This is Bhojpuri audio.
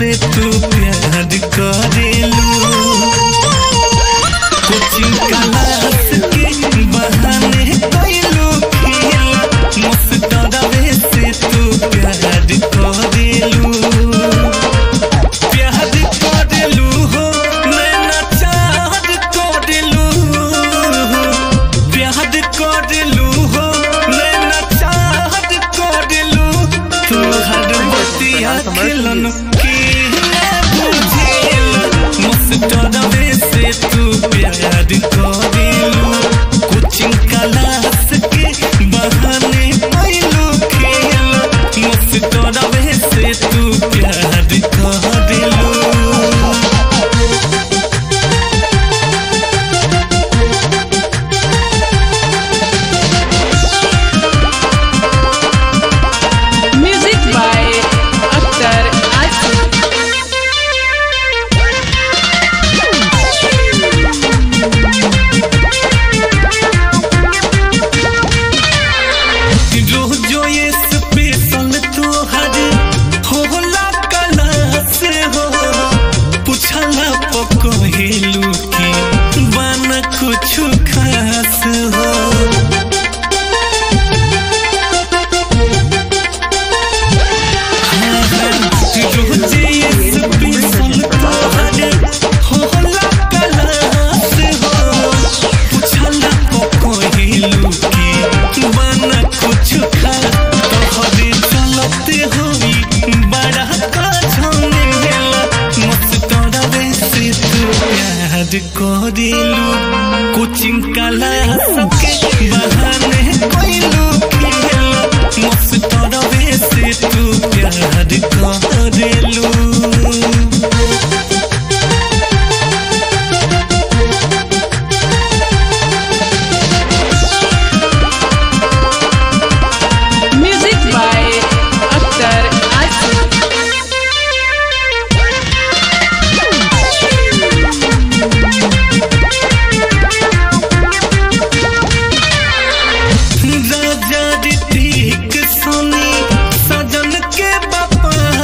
से तू प्यार करेलू कोचिंग क्लास के बहाने कइलू खेल मस्तरवे से तू प्यार करेलू प्यार करेलू हो नैना चाहत करेलू प्यार करेलू हो नैना चाहत करेलू तू हर बतिया खेलन के बुझेल मस्तरवे से तू प्यार करेलू कोचिंग क्लास के बहाने कइलू खेल मस्तरवे से तू प्यार करेलू Music by Akhtar Asif. रोजो ये स्पेशल तोहर होला क्लास हो पूछला पकहेलू की बन कुछ खास हो रोजे ये स्पेशल तोहर होला क्लास हो पूछला पकहेलू की बन कुछ खा तोहरे चलते होई बड़ा काछने गेला मस्तरवे से तू प्यार करेलू कोचिंग क्लास के बहाने कइलू खेल मस्तरवे से तू प्यार करेलू